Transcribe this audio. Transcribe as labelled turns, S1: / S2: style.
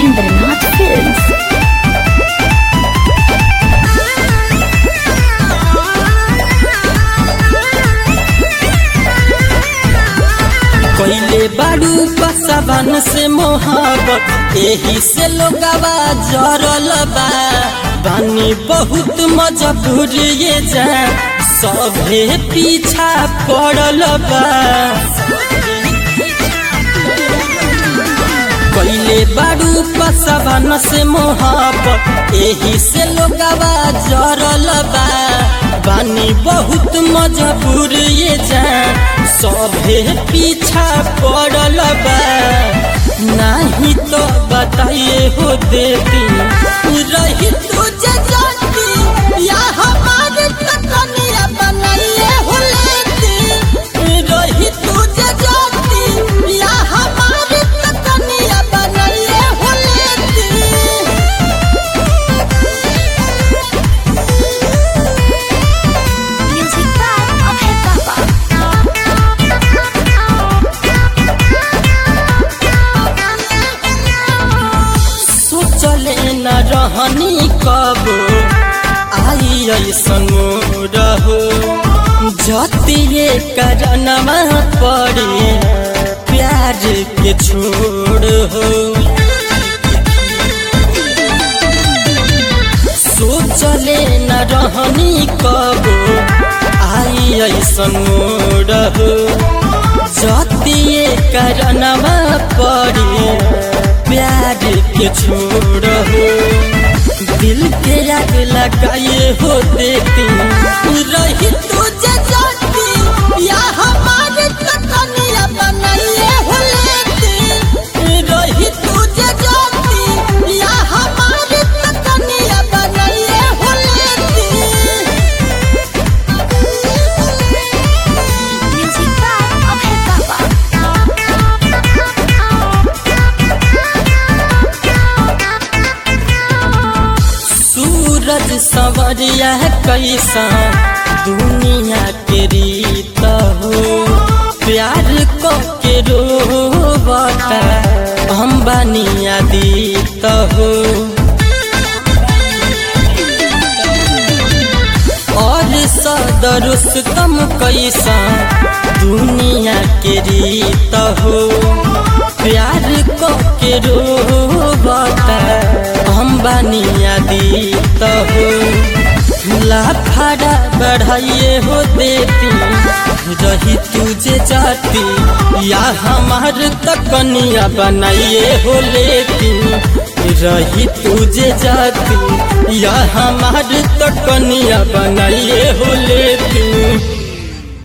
S1: Mahendranath Films.
S2: कोइले बाड़ू बसवन से मोहब्बत एही से लोगवा जरल बा बानी बहुत मजबूर ये जा सभे पीछा पड़ल बा कोइले बाड़ू बसवन से मोहब्बत एही से लोगवा जरल बा बानी बहुत मजबूर ये जा सभे पीछा पड़ल बा नहीं तो बताइए हो देती रही तुझे जाती या हमारे तकनिया बनाइए हो लेती रही तुझे जाती या हमारे तकनिया बनाइए हो लेती
S1: Music by Abhay Baba.
S2: सोचले न रहनी कब आई ऐसन रहो जतिए करनमा पड़े प्यार के छोड़ हो सोचले न रहनी कब आई ऐसन रहो जतिए करनमा पड़े प्यार के छोड़ हो दिल के आग लगाए हो देती रही तुझे जाती या हमारे तकनिया बनाइए हो लेती रही तुझे जाती या हमारे तकनिया बनाइए हो लेती
S1: Music by Abhay Baba.
S2: सूरज सवरिया कैसा दुनिया के रीत हो प्यार को के रोबता हम बनिया दीत हो और सदरुस कम कैसा दुनिया के रीत हो प्यार को के रोबता हम बनिया दीत हो लाफाड़ा बढ़ाइए हो देती रही तुझे जाती या हमार तकनिया बनाइए हो लेती रही तुझे जाती या हमार तकनिया बनाइए हो लेती